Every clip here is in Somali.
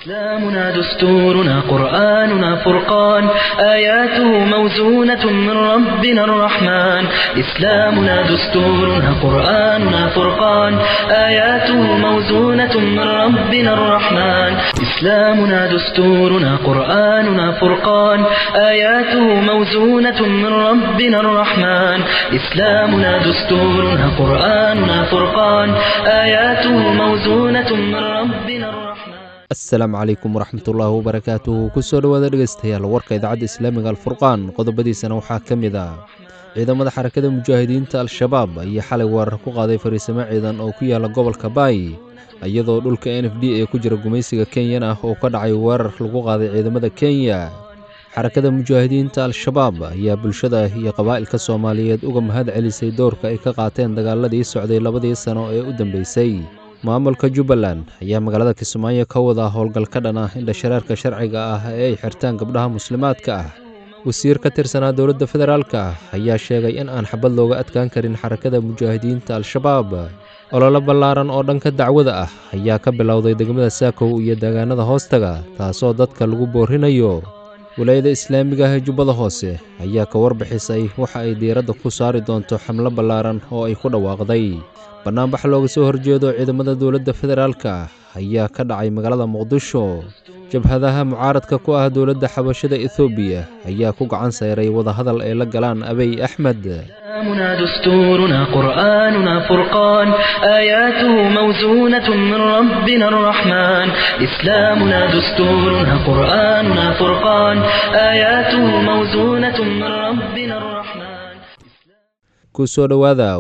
إسلامنا دستورنا قرآننا فرقان آياته موزونة من ربنا الرحمن إسلامنا دستورنا قرآننا فرقان آياته موزونة من ربنا الرحمن إسلامنا دستورنا قرآننا فرقان آياته موزونة من ربنا الرحمن إسلامنا دستورنا قرآننا فرقان آياته موزونة من ربنا الرحمن asalaamu calaykum waraxmatullaahi wabarakaatuhu kusoo dhowaada dhegaystayaal warka idaacadda islaamiga alfurqaan qodobadiisana waxaa ka mid ah ciidamada xarakada mujaahidiinta al-shabaab ayaa xalay weerar ku qaaday fariisimo ciidan oo ku yaala gobolka baay iyadoo dhulka n f d ee ku jira gumaysiga kenyan ah oo ka dhacay weerar lagu qaaday ciidamada kenya xarakada mujaahidiinta al-shabaab ayaa bulshada iyo qabaa'ilka soomaaliyeed uga mahad celisay doorka ay ka qaateen dagaaladii socday labadii sano ee u dambeysay maamulka jubbaland ayaa magaalada kismaayo ka wada howlgal ka dhan ah indhashareerka sharciga ah ee ay xirtaan gabdhaha muslimaadka ah wasiir ka tirsanaa dowladda federaalka ayaa sheegay in aan xabad looga adkaan karin xarakada mujaahidiinta al-shabaab ololo ballaaran oo dhanka dacwada ah ayaa ka bilowday degmada saakow iyo deegaanada hoostaga taasoo dadka lagu boorinayo walaayada islaamiga ah ee jubbada hoose ayaa ka warbixisay waxa ay diiradda ku saari doonto xamlo ballaaran oo ay ku dhawaaqday bannaanbax looga soo horjeedo ciidamada dowladda federaalka ayaa ka dhacay magaalada muqdisho jabhadaha mucaaradka ku ah dowladda xabashada ethoobiya ayaa ku gacan sayray wadahadal ay la galaan abiy axmed إسلامنا دستورنا قرآننا فرقان آياته موزونة من ربنا الرحمن إسلامنا دستورنا قرآننا فرقان آياته موزونة من ربنا الرحمن kusoo dhowaada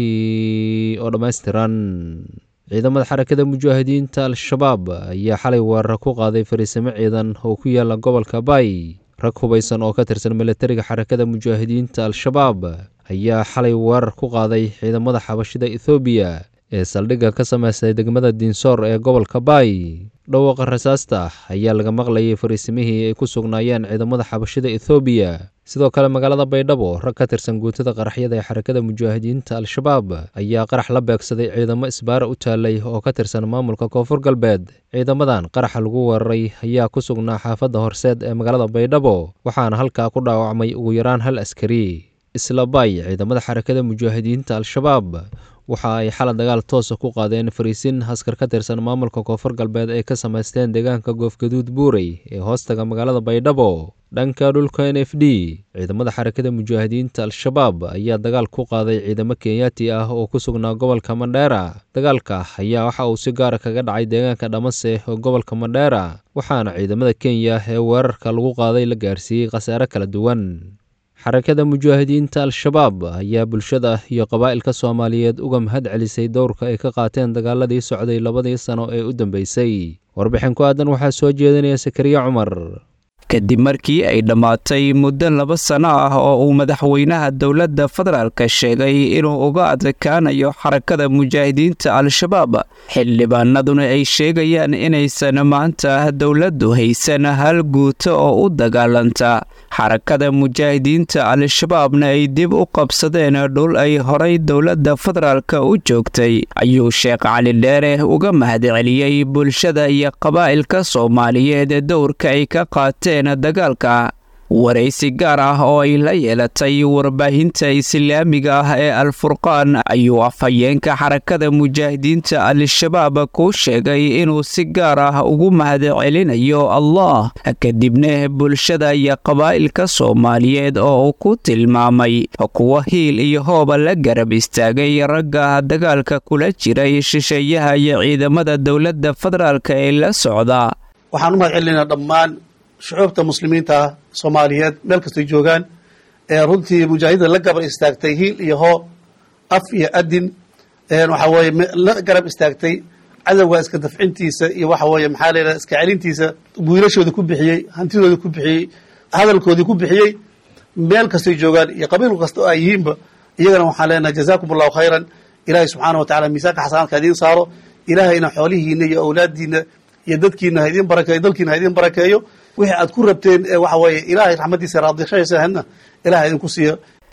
warkii oo dhammaystiran ciidamada xarakada mujaahidiinta al-shabaab ayaa xalay weerar ku qaaday fariisimo ciidan oo ku yaala gobolka baay rag hubaysan oo ka tirsan milatariga xarakada mujaahidiinta al-shabaab ayaa xalay weerar ku qaaday ciidamada xabashida ethoobiya ee saldhigga ka samaystay degmada diinsoor ee gobolka baay dhawaaqa rasaasta ayaa laga maqlayay fariisimihii ay ku sugnaayeen ciidamada xabashida ethoobiya sidoo kale magaalada baydhabo rag ka tirsan guutada qaraxyada ee xarakada mujaahidiinta al-shabaab ayaa qarax la beegsaday ciidamo isbaara u taalay oo ka tirsan maamulka koonfur galbeed ciidamadan qaraxa lagu weeraray ayaa ku sugnaa xaafadda horseed ee magaalada baydhabo waxaana halkaa ku dhaawacmay ugu yaraan hal askari isla baay ciidamada xarakada mujaahidiinta al-shabaab waxa ay xala dagaal toosa ku qaadeen fariisin askar ka tirsan maamulka koonfur galbeed ay ka samaysteen deegaanka goofgaduud buurey ee hoostaga magaalada baydhabo dhanka dhulka n f d ciidamada xarakada mujaahidiinta al-shabaab ayaa dagaal ku qaaday ciidamo kenyaati ah oo ku sugnaa gobolka mandheera dagaalka ayaa waxa uu si gaara kaga dhacay deegaanka dhamase oo gobolka mandheera waxaana ciidamada kenya ee weerarka lagu qaaday la gaarsiiyey khasaare kala duwan xarakada mujaahidiinta al-shabaab ayaa bulshada iyo qabaa'ilka soomaaliyeed uga mahad celisay dowrka ay ka qaateen dagaaladii socday labadii sano ee u dambeysay warbixin ku aadan waxaa soo jeedinaya sakariya cumar kadib markii ay dhammaatay muddo laba sano ah oo uu madaxweynaha dowladda federaalka sheegay inuu uga adkaanayo xarakada mujaahidiinta al-shabaab xildhibaanaduna ay sheegayaan inaysan maanta dowladdu haysan hal guuto oo u dagaalanta xarakada mujaahidiinta al-shabaabna ay dib u qabsadeen dhul ay horay dowladda federaalka u joogtay ayuu sheekh cali dheere uga mahadceliyey bulshada iyo qabaa'ilka soomaaliyeed dowrka ay ka qaateen dagaalka waraysi gaar ah oo ay la yeelatay warbaahinta islaamiga ah ee al-furqaan ayuu afhayeenka xarakada mujaahidiinta al-shabaab ku sheegay inuu si gaar ah ugu mahadcelinayo allah kadibna bulshada iyo qabaa'ilka soomaaliyeed oo uu ku tilmaamay kuwa hiil iyo hooba la garab istaagay ragga dagaalka kula jiray shisheeyaha iyo ciidamada dowladda federaalka ee la socda waxaan u mahad celinaa dhammaan shucuubta muslimiinta soomaaliyeed meel kastay joogaan ee runtii mujaahidda la gabar istaagtay hiil iyo hoo af iyo adin waxa weeye la garab istaagtay cadowga iska dafcintiisa iyo waxa weeye maxaa layidhaha iska celintiisa wiilashooda ku bixiyey hantidooda ku bixiyey hadalkoodii ku bixiyey meel kastay joogaan iyo qabiil kasta oo ay yihiinba iyagana waxaan leenahay jazaakum allahu khayran ilaahay subxaana wa tacala miisaanka xasanaadka idiin saaro ilaahayna xoolihiina iyo awlaadiina iyo dadkiina ha idiin barakeeyo dalkiina ha idiin barakeeyo wixii aad ku rabteen ee waxa weeye ilaahay raxmaddiisa raadishaysaahadna ilahay idinku siiyo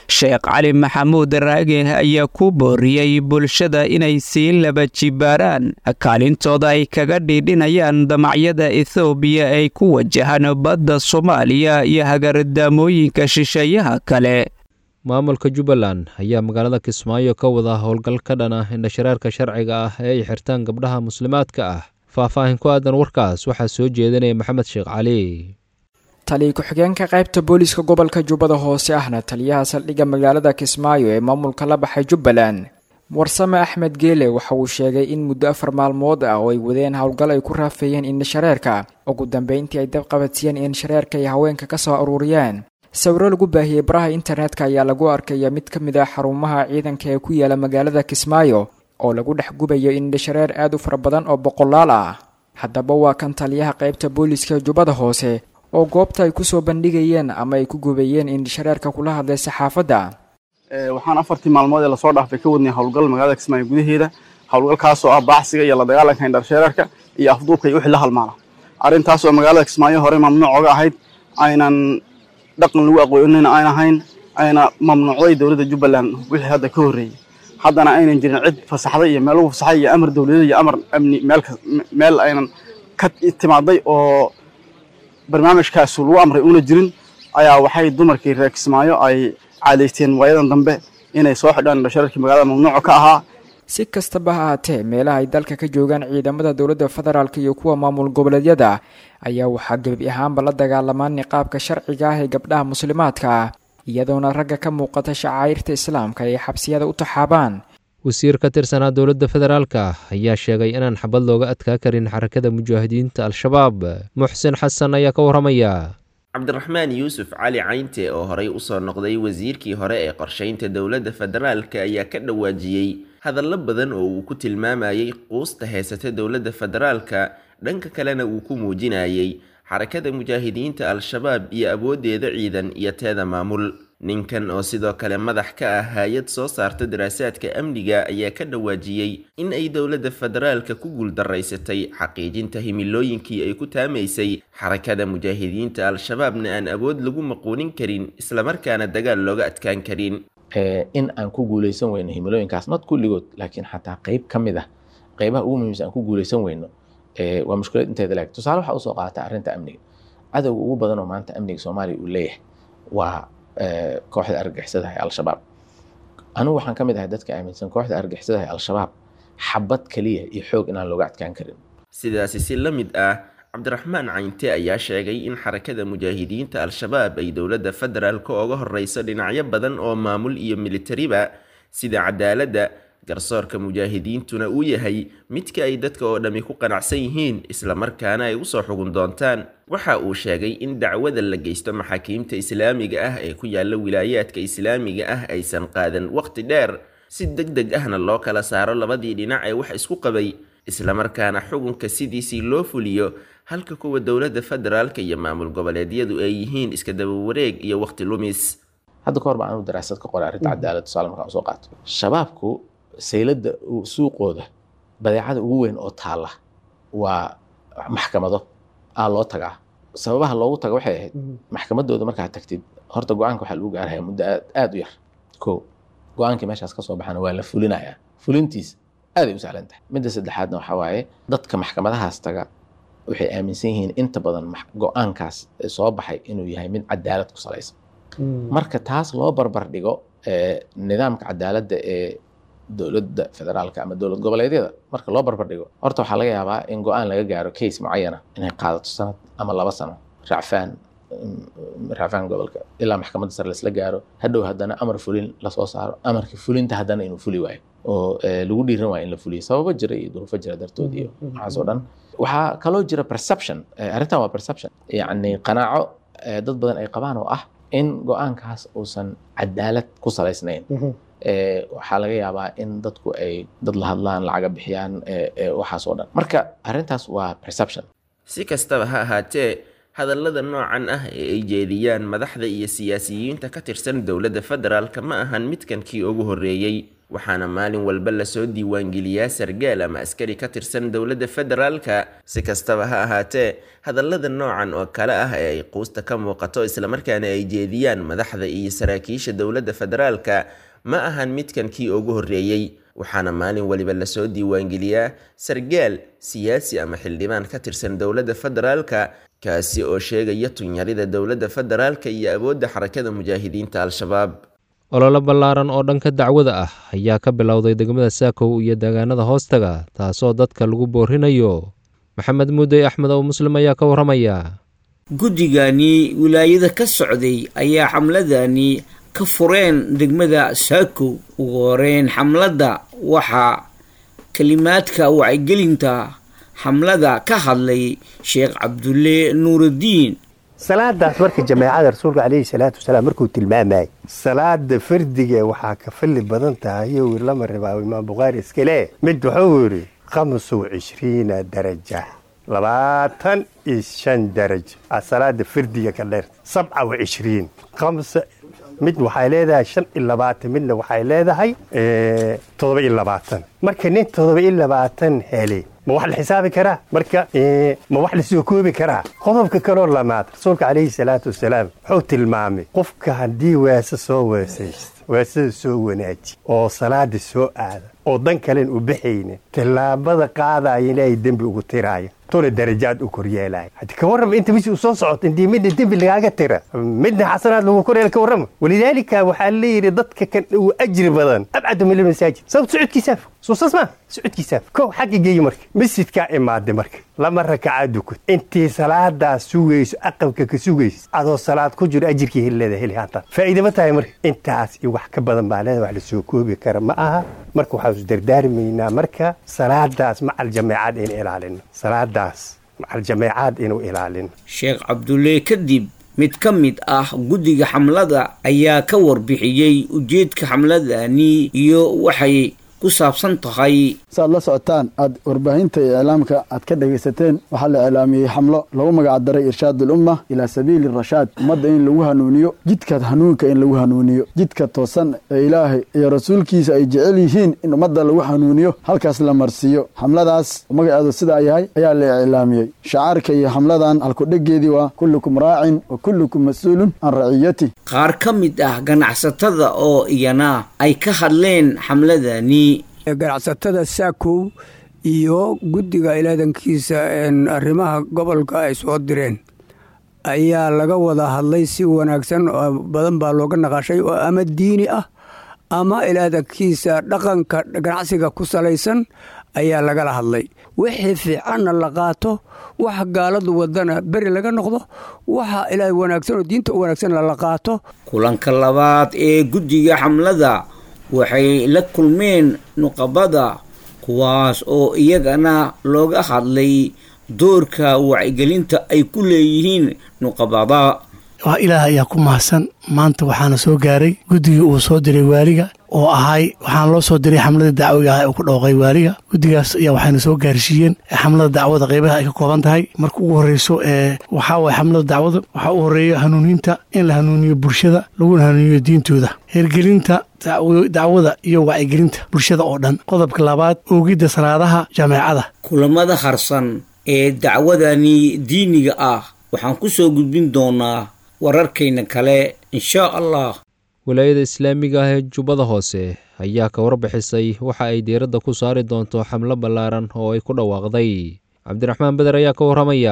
sheekh cali maxamuud raage ayaa ku booriyey bulshada inay sii laba jibaaraan kaalintooda ay kaga dhiidhinayaan damacyada ethoobiya ay ku wajahaan badda soomaaliya iyo hagardamooyinka shisheeyaha kale maamulka jubbaland ayaa magaalada kismaayo ka wada howlgal ka dhan ah indhashareerka sharciga ah ee ay xirtaan gabdhaha muslimaadka ah faahfaahin ku aadan warkaas waxaa soo jeedinaya maxamed sheekh cali taliya ku-xigeenka qaybta booliiska gobolka jubbada hoose ahna taliyaha saldhigga magaalada kismaayo ee maamulka la baxay jubbaland warsame axmed geele waxa uu sheegay in muddo afar maalmood ah oo ay wadeen howlgal ay ku raafeeyeen indhashareerka ugu dambeyntii ay dabqabadsiiyeen indhashareerka ay haweenka ka soo aruuriyeen sawiro lagu baahiyey baraha internetka ayaa lagu arkaya mid ka mid ah xarumaha ciidanka ee ku yaala magaalada kismaayo oo lagu dhex gubayo indhashareer aad u fara badan oo boqolaal ah haddaba waa kan taliyaha qaybta booliiska jubbada hoose oo goobta ay kusoo bandhigayeen ama ay ku gubayeen indhashareerka kula hadlay saxaafadda waxaan afartii maalmood ee lasoo dhaafay ka wadnay howlgal magaalada kismaayo gudaheeda howlgalkaasoo ah baaxsiga iyo la dagaalanka indhashareerka iyo afduubka iyo wixii la halmaala arrintaas oo magaalada kismaayo hore mamnuuc oga ahayd aynan dhaqan lagu aqoonina aan ahayn ayna mamnuucday dowladda jubbaland wixii hadda ka horreeyey haddana aynan jirin cid fasaxday iyo meel lagu fasaxay iyo amar dowladeed iyo amar amni meel meel aynan ka timaaday oo barnaamijkaas lagu amray una jirin ayaa waxay dumarkii reer kismaayo ay caadaysteen waayadan dambe inay soo xidhaan indhashareerkii magaalada mamnuuca ka ahaa si kastaba ha ahaatee meelaha ay dalka ka joogaan ciidamada dowladda federaalk iyo kuwa maamul goboleedyada ayaa waxaa gebi ahaanba la dagaalamaan niqaabka sharciga ah ee gabdhaha muslimaadka ah iyadoona ragga ka muuqata shacairta islaamka ay xabsiyada u taxaabaan wasiir ka tirsanaa dowladda federaalka ayaa sheegay inaan xabad looga adkaa karin xarakada mujaahidiinta al-shabaab muxsin xasan ayaa ka warramaya cabdiraxmaan yuusuf cali caynte oo horey usoo noqday wasiirkii hore ee qorshaynta dowladda federaalka ayaa ka dhawaajiyey hadallo badan oo uu ku tilmaamayey quusta heysata dowladda federaalka dhanka kalena uu ku muujinayey xarakada mujaahidiinta al-shabaab iyo awooddeeda ciidan iyo teeda maamul ninkan oo sidoo kale madax ka ah hay-ad soo saarta daraasaadka amniga ayaa ka dhawaajiyey in ay dowladda federaalka ku guuldaraysatay xaqiijinta himilooyinkii ay ku taamaysay xarakada mujaahidiinta al-shabaabna aan awood lagu maquunin karin islamarkaana dagaal looga adkaan karin in aan ku guuleysan weyno himilooyinkaas not kulligood laakiin xataa qeyb ka mid ah qeybaha ugu muhiimsan aan ku guuleysan weyno waa mushkilad inteeda laag tusaale waxaa usoo qaata arrinta amniga cadowga ugu badan oo maanta amniga soomaaliya uu leeyahay waa kooxda argagixisada ee al-shabaab anigu waxaan ka mid ahay dadka aaminsan kooxda argagixisada ee al-shabaab xabad keliya iyo xoog inaan looga adkaan karin sidaasi si la mid ah cabdiraxmaan caynte ayaa sheegay in xarakada mujaahidiinta al-shabaab ay dowladda federaalka oga horeyso dhinacyo badan oo maamul iyo militariba sida cadaaladda garsoorka mujaahidiintuna uu yahay midka ay dadka oo dhammi ku qanacsan yihiin islamarkaana ay usoo xugun doontaan waxa uu sheegay in dacwada la geysto maxaakiimta islaamiga ah ee ku yaala wilaayaadka islaamiga ah aysan qaadan waqti dheer si deg deg ahna loo kala saaro labadii dhinac ee wax isku qabay islamarkaana xukunka sidiisii loo fuliyo halka kuwa dowladda federaalka iyo maamul goboleedyadu ay yihiin iska daba wareeg iyo waqti lumis hadda kahor baan anu daraasad ka qoray arrinta cadaalad tusaale markaan usoo qaato shabaabku sayladda suuqooda badeecada ugu weyn oo taalla waa maxkamado aa loo tagaa sababaha loogu taga waxay ahayd maxkamadooda markaad tagtid horta go-aanka waxaa lagu gaaraya muddo aad u yar ko go-aankii meeshaas ka soo baxana waa la fulinayaa fulintiis aaday u sahlan tahay midda saddexaadna waxaa waaye dadka maxkamadahaas taga waxay aaminsan yihiin inta badan go-aankaas soo baxay inuu yahay mid cadaalad ku salaysan marka taas loo barbar dhigo nidaamka cadaaladda ee dowladda federaalka ama dowlad goboleedyada marka loo barbar dhigo horta waxaa laga yaabaa in go-aan laga gaaro case mucayana inay qaadato sanad ama laba sano racfaan racfaan gobolka ilaa maxkamadda sare laisla gaaro hadhow haddana amar fulin lasoo saaro amarka fulinta haddana inuu fuli waayo oo lagu dhiiran waayo in la fuliyo sababo jira iyo duruufo jira dartood iyo waxaas oo dhan waxaa kaloo jira perception arrintan waa perception yacni qanaaco dad badan ay qabaan oo ah in go-aankaas uusan cadaalad ku salaysnayn waxaa laga yaabaa in dadku ay dad la hadlaan lacaga bixiyaan waxaas oo dhan marka arrintaas waa perception si kastaba ha ahaatee hadallada noocan ah ee ay jeediyaan madaxda iyo siyaasiyiinta ka tirsan dowladda federaalka ma ahan midkan kii ugu horreeyey waxaana maalin walba lasoo diiwaangeliyaa sargaal ama askari ka tirsan dowladda federaalka si kastaba ha ahaatee hadallada noocan oo kale ah ee ay quusta ka muuqato islamarkaana ay jeediyaan madaxda iyo saraakiisha dowladda federaalka ma ahan midkan kii ugu horreeyey waxaana maalin waliba lasoo diiwaangeliyaa sargaal siyaasi ama xildhibaan ka tirsan dowladda federaalka kaasi oo sheegaya tunyarida dowladda federaalka iyo awoodda xarakada mujaahidiinta al-shabaab ololo ballaaran oo dhanka dacwada ah ayaa ka bilowday degmada saakow iyo deegaanada hoostaga taasoo dadka lagu boorinayo maxamed muudey axmed oo muslim ayaa ka warramaya guddigani wilaayada ka socday ayaa xamladani ka fureen degmada saakow ugu horeyn xamladda waxaa kelimaadka wacyigelinta xamlada ka hadlay sheekh cabdulle nuurudiin salaadaas marka jameecada rasuulka caleyhi salaatu wasalaam markuu tilmaamayay salaada fardiga waxaa ka falli badan tahay yo wir lama rabaa imaam bukhaari iskale mid wuxuu yidhi khamsa wacishriina daraja labaatan iyo shan darajo a salaada fardiga ka dheer sabca wacishriin khamsa mid waxay leedahay shan iyo labaatan midna waxay leedahay toddoba iyo labaatan marka nin toddoba iyo labaatan hele ma wax la xisaabi karaa marka ma wax lasoo koobi karaa qodobka kaloo lamaad rasuulka calayhi salaatu wasalaam wuxuu tilmaamay qofka haddii weese soo weesaysto weesada soo wanaaji oo salaada soo aada oo dan kalen u baxaynin tallaabada qaadaya in ay dembi ugu tiraayo tuna darajaad u koryeelaya hadi ka warrama inta bisi u soo socoto intii midna dembi lagaaga tira midna xasanaad lagu koryeela ka warrama walidaalika waxaa leeyihi dadka kan uu ajri badan abcadu min almasaajid sababta socodkiisaaf soo saas maa socodkiisaaf kow xagga geeyi marka masjidkaa imaaday marka lama rakacaad dukad intii salaadaas sugayso aqalka ka sugayso adoo salaad ku jiro ajirkii helileeda heli haatan faa'iida ma tahay marka intaas iyo wax ka badan baa leeda wax la soo koobi kara ma aha marka waxaan is dardaarmaynaa marka salaadaas macal jameecaad in ilaalino salaadaas macal jameecaad inuu ilaalino sheekh cabdulle kadib mid ka mid ah guddiga xamlada ayaa ka warbixiyey ujeedka xamladani iyo waxay ku saabsan tahay saaad la socotaan aad warbaahinta iyo iclaamka aad ka dhegaysateen waxaa la iclaamiyey xamlo lagu magac daray irshaad ulumma ilaa sabiili rashaad ummadda in lagu hanuuniyo jidka hanuunka in lagu hanuuniyo jidka toosan ee ilaahay iyo rasuulkiisa ay jecel yihiin in ummadda lagu hanuuniyo halkaas la marsiiyo xamladaas magaceedu sidaa yahay ayaa la iclaamiyey shacaarka iyo xamladan halkudhegeedii waa kullukum raacin wa kullukum mas-uulun can raciyati qaar ka mid ah ganacsatada oo iyana ay ka hadleen xamladani ganacsatada saakow iyo guddiga ilaadankiisa arrimaha gobolka ay soo direen ayaa laga wada hadlay si wanaagsan oo badan baa looga naqashay oo ama diini ah ama ilaadankiisa dhaqanka ganacsiga ku salaysan ayaa lagala hadlay wixii fiicanna la qaato waxa gaaladu wadana beri laga noqdo waxa ilaahay wanaagsan oo diinta u wanaagsanna la qaato kulanka labaad ee guddiga xamlada waxay la kulmeen nuqabada kuwaas oo iyagana looga hadlay doorka wacyigelinta ay ku leeyihiin nuqabada waa ilaah ayaa ku mahadsan maanta waxaana soo gaaray guddigii uu soo diray waaliga oo ahay waxaana loo soo diray xamlada dacwiga ah ee uu ku dhooqay waaliga guddigaas ayaa waxayna soo gaarsiiyeen xamlada dacwada qeybaha ay ka kooban tahay marka ugu horreyso ee waxaa waye xamlada dacwada waxaa u horreeya hanuuninta in la hanuuniyo bulshada laguna hanuuniyo diintooda hirgelinta dacwada iyo wacyigelinta bulshada oo dhan qodobka labaad oogidda salaadaha jameecada kulamada harsan ee dacwadani diiniga ah waxaan ku soo gudbin doonaa wararkayna kale inshaa allah wilaayada islaamiga ah ee jubbada hoose ayaa ka warbixisay waxa ay diiradda ku saari doonto xamlo ballaaran oo ay ku dhawaaqday cabdiraxmaan beder ayaa ka warramaya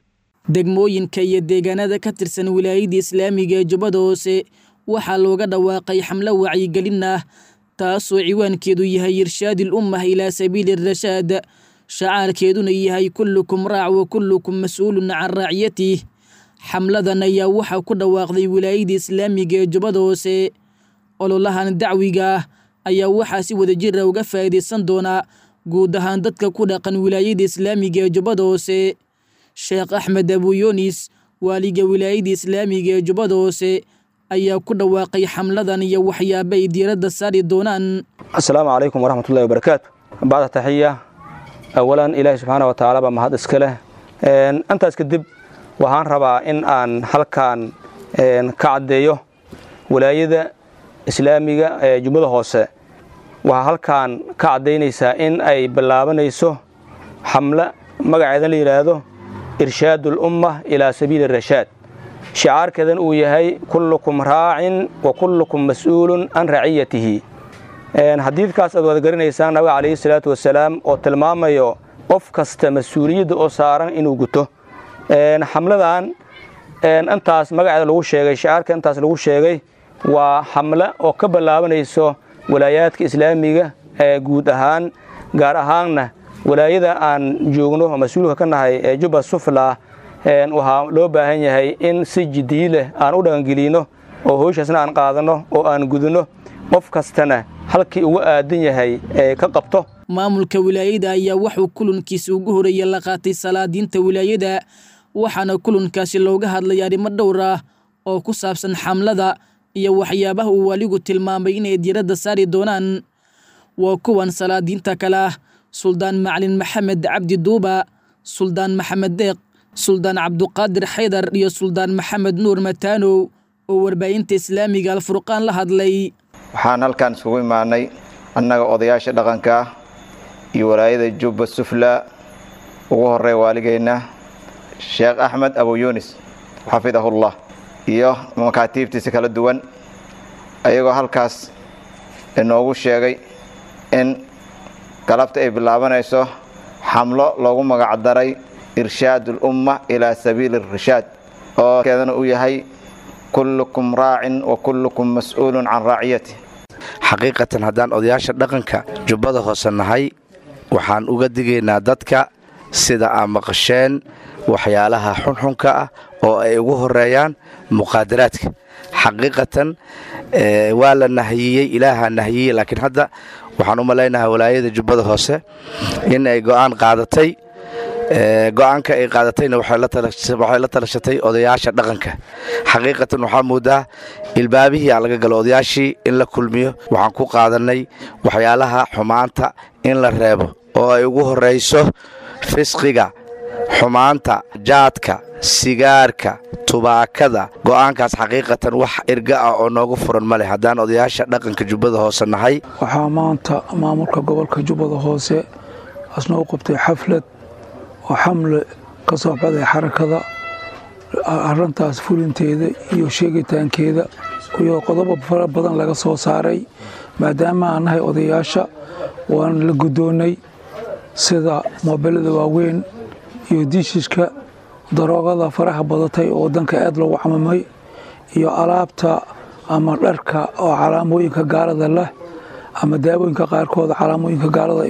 degmooyinka iyo deegaanada ka tirsan wilaayada islaamiga ee jubbada hoose waxaa looga dhawaaqay xamlo wacyigelin ah taasoo ciwaankeedu yahay irshaadil ummah ilaa sabiili rashaad shacaarkeeduna yahay kullukum raac wa kullukum mas-uulun can raaciyatih xamladan ayaa waxaa ku dhawaaqday wilaayada islaamiga ee jubbada hoose ololahan dacwiga ah ayaa waxaa si wadajira uga faa'iidaysan doonaa guud ahaan dadka ku dhaqan wilaayada islaamiga ee jubbada hoose sheekh axmed abuyunis waaliga wilaayada islaamiga ee jubbada hoose ayaa ku dhawaaqay xamladan iyo waxyaaba ay diiradda saari doonaan asalaamu calaykum waraxmatullahi wabarakaatu bacda taxiya awalan ilaahi subxaana wa tacaala baa mahad iska leh intaas kadib waxaan rabaa in aan halkan ka caddeeyo walaayada islaamiga ee jubbada hoose waxaa halkan ka caddaynaysaa in ay ballaabanayso xamle magaceeda la yidhaahdo irshaadu alumma ilaa sabiili rashaad shicaarkeedan uu yahay kullukum raacin wa kullukum mas'uulun can raciyatihi xadiidkaas aad wada garanaysaan nabiga calayhi salaatu wasalaam oo tilmaamayo qof kasta mas-uuliyadda oo saaran inuu guto xamladan intaas magaceeda lagu sheegay shicaarka intaas lagu sheegay waa xamle oo ka ballaabanayso walaayaadka islaamiga ee guud ahaan gaar ahaanna walaayada aan joogno oo mas-uulka ka nahay ee jubba sufla waxaa loo baahan yahay in si jiddiyi leh aan u dhaqangelino oo howshaasna aan qaadanno oo aan gudinno qof kastana halkii ugu aadan yahay ee ka qabto maamulka wilaayada ayaa wuxuu kulankiisa ugu horeeya la qaatay salaadiinta wilaayada waxaana kulankaasi looga hadlay arrimo dhowr ah oo ku saabsan xamlada iyo waxyaabaha uu waligu tilmaamay inay diiradda saari doonaan waa kuwan salaadiinta kale ah suldaan macalin maxamed cabdi duuba suldaan maxamed deeq suldaan cabduqaadir xaydar iyo suldaan maxamed nuur mataanow oo warbaahinta islaamiga alfurqaan la hadlay waxaan halkan isugu imaanay annaga odayaasha dhaqanka ah iyo walaayada jubba sufla ugu horey waaligeenna sheekh axmed abu yunis xafidahullah iyo makaatiibtiisa kala duwan ayagoo halkaas inoogu sheegay in galabta ay bilaabanayso xamlo loogu magacdaray irshaad ulumma ilaa sabiili irshaad oo keedana uu yahay kullukum raacin wa kullukum mas'uulun can raaciyati xaqiiqatan haddaan odayaasha dhaqanka jubbada hoose nahay waxaan uga digaynaa dadka sida aan maqasheen waxyaalaha xunxunka ah oo ay ugu horeeyaan muqaadaraadka xaqiiqatan waa la nahiyey ilaahaa nahiyey laakiin hadda waxaan u malaynahaa walaayada jubbada hoose in ay go'aan qaadatay go-aanka ay qaadatayna waxay la talashatay odayaasha dhaqanka xaqiiqatan waxaa moodaa ilbaabihii aan laga galo odayaashii in la kulmiyo waxaan ku qaadanay waxyaalaha xumaanta in la reebo oo ay ugu horayso fisqiga xumaanta jaadka sigaarka tubaakada go'aankaas xaqiiqatan wax irga ah oo noogu furan ma leh haddaan odayaasha dhaqanka jubbada hoose nahay waxaa maanta maamulka gobolka jubbada hoose asnoo qabtay xaflad oo xamle ka soo baxday xarakada arrintaas fulinteeda iyo sheegitaankeeda iyo qodobo fara badan laga soo saaray maadaama aan nahay odayaasha waan la guddoonnay sida moobilada waaweyn iyo diishishka daroogada faraha badatay oo waddanka aad loogu camamay iyo alaabta ama dharka oo calaamooyinka gaalada leh ama daawooyinka qaarkooda calaamooyinka gaalada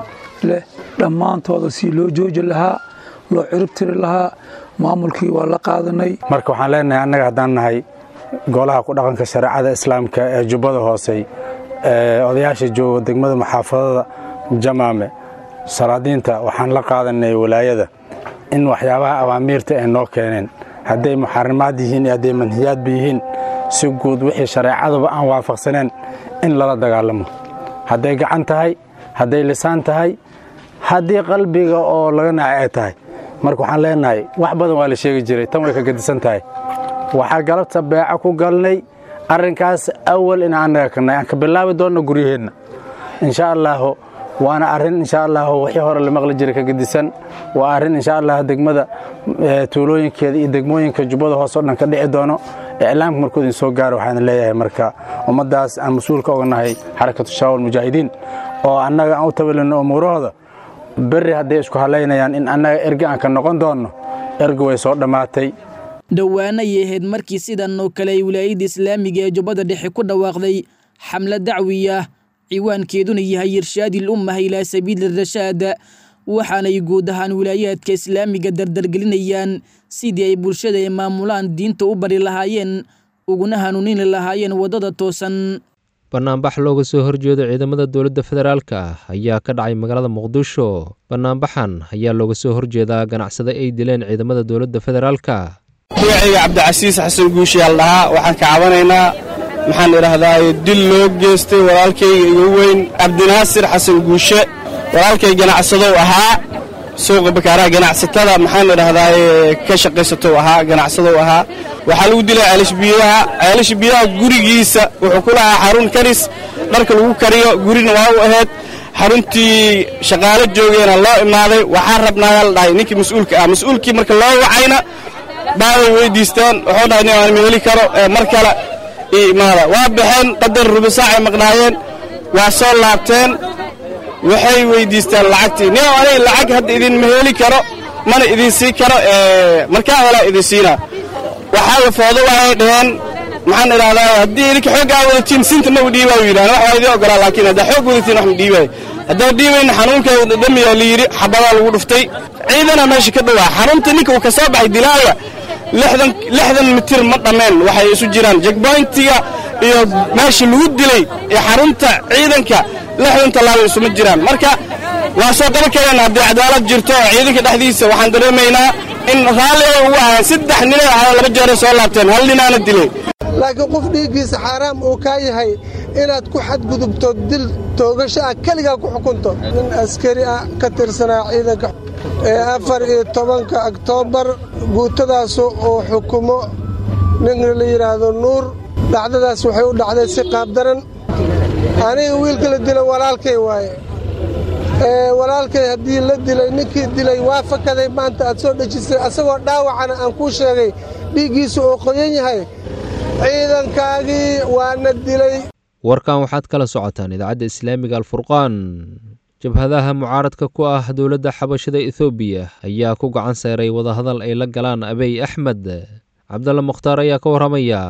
leh dhammaantooda si loo jooji lahaa loo ciribtiri lahaa maamulkii waa la qaadanay marka waxaan leenahay annaga haddaan nahay golaha ku dhaqanka shareecada islaamka ee jubbada hoosey odayaasha jooga degmada maxaafadada jamaame salaadiinta waxaan la qaadanay walaayada in waxyaabaha awaamiirta ay noo keeneen hadday muxarimaad yihiin iyo hadday manhiyaadba yihiin si guud wixii shareecaduba aan waafaqsaneen in lala dagaalamo hadday gacan tahay hadday lisaan tahay haddii qalbiga oo laga nacay ay tahay marka waxaan leenahay wax badan waa la sheegi jiray tan way ka gedisan tahay waxaa galabta beeco ku galnay arrinkaas awal in annaga kanay aan ka bilaabi doonno guryaheenna insha allaahu waana arrin insha allahu wixii hore la maqli jiray ka gedisan waa arrin insha allah degmada tuulooyinkeeda iyo degmooyinka jubbada hoose o dhan ka dhici doono iclaamka markuu idin soo gaaro waxaan leeyahay marka ummaddaas aan mas-uulka oga nahay xarakatu shaawal mujaahidiin oo annaga aan u tabalino umuurahooda berri hadday isku halaynayaan in annaga erge aan ka noqon doonno erge way soo dhammaatay dhowaana ayay ahayd markii sidan oo kale ay wilaayadda islaamiga ee jubbada dhexe ku dhawaaqday xamle dacwiya ciwaankeeduna yahay irshaadil ummah ilaa sabiili rashaad waxaanay guud ahaan wilaayaadka islaamiga dardargelinayaan sidii ay bulshada ay maamulaan diinta u bari lahaayeen uguna hanuunini lahaayeen waddada toosan banaanbax looga soo horjeedo ciidamada dowladda federaalka ah ayaa ka dhacay magaalada muqdisho banaanbaxan ayaa looga soo horjeedaa ganacsade ay dileen ciidamada dowladda federaalka magacayga cabdicasiis xasan guushiyaal dhahaa waxaan ka cabanaynaa maxaan idhaahdaa dil loo geystay walaalkayga igu weyn cabdinaasir xasan guushe walaalkay ganacsadow ahaa suuqa bakaaraha ganacsatada maxaan idhahdaa ka shaqaysatou ahaa ganacsadow ahaa waxaa lagu dilay ceelashbiyaha ceelashbiyaha gurigiisa wuxuu ku lahaa xarun karis dharka lagu kariyo gurina waa u ahayd xaruntii shaqaalo joogeena loo imaaday waxaa rabnaayaa la dhahay ninkii mas-uulka ah mas-uulkii marka loo wacayna baaway weydiisteen wuxuu dhahay nin aan ma heli karo mar kale ii imaada waa baxeen qadar rubisaacay maqnaayeen waa soo laabteen waxay weydiisteen lacagtii nin aniga lacag hadda idinma heli karo mana idin sii karo markaa helaa idin siina waxaa la foodo waxay dhaheen maxaan idhahdaa haddii idinka xooggaa wadatiin sinta ma u dhiibaa u yidhahan wax waa idin ogolaa laakiin haddaa xoog wadatiin wax ma dhiibaayo haddaa dhiibayna xanuunkeeda dhadhamiyaa la yidhi xabadaa lagu dhuftay ciidana meesha ka dhowaa xarunta ninka uu ka soo baxay dilaaya lixdan lixdan mitir ma dhammeen waxay isu jiraan jegboyntiga iyo meesha lagu dilay ee xarunta ciidanka lixdan tallaabo isuma jiraan marka waa soo qaban kareen haddii cadaalad jirto oo ciidanka dhexdiisa waxaan dareemaynaa in raalli ay ugu ahaan saddex ninay ahaa laba jeeray soo laabteen hal ninaana dilay laakiin qof dhiiggiisa xaaraam uu kaa yahay inaad ku xadgudubto dil toogasho ah keligaa ku xukunto nin askari ah ka tirsanaa ciidanka ee afar iyo tobanka oktoobar guutadaasu uu xukumo ninka la yidhaahdo nuur dhacdadaas waxay u dhacday si qaabdaran aniga wiilka la dilo walaalkay waaye walaalkay haddii la dilay ninkii dilay waa fakaday maanta aad soo dhejisay asagoo dhaawacana aan kuu sheegay dhiiggiisu uu qoyan yahay ciidankaagii waana dilay warkan waxaad kala socotaan idaacadda islaamiga alfurqaan jabhadaha mucaaradka ku ah dowladda xabashada ethoobiya ayaa ku gacan seeray wadahadal ay la galaan abey axmed cabdalla mukhtaar ayaa ka warramaya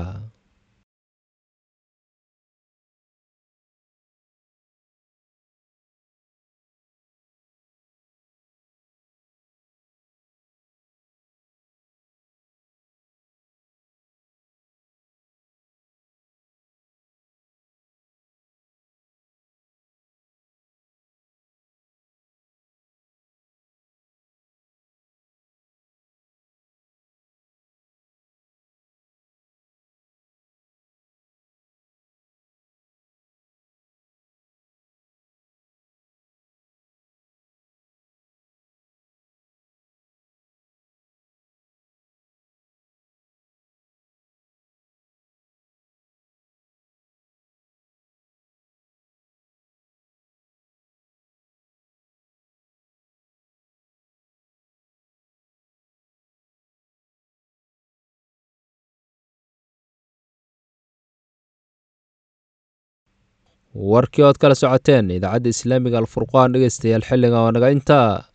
warkii ood kala socoteen idaacadda islaamiga alfurqaan dhegeystayaal xilliga oo naga intaa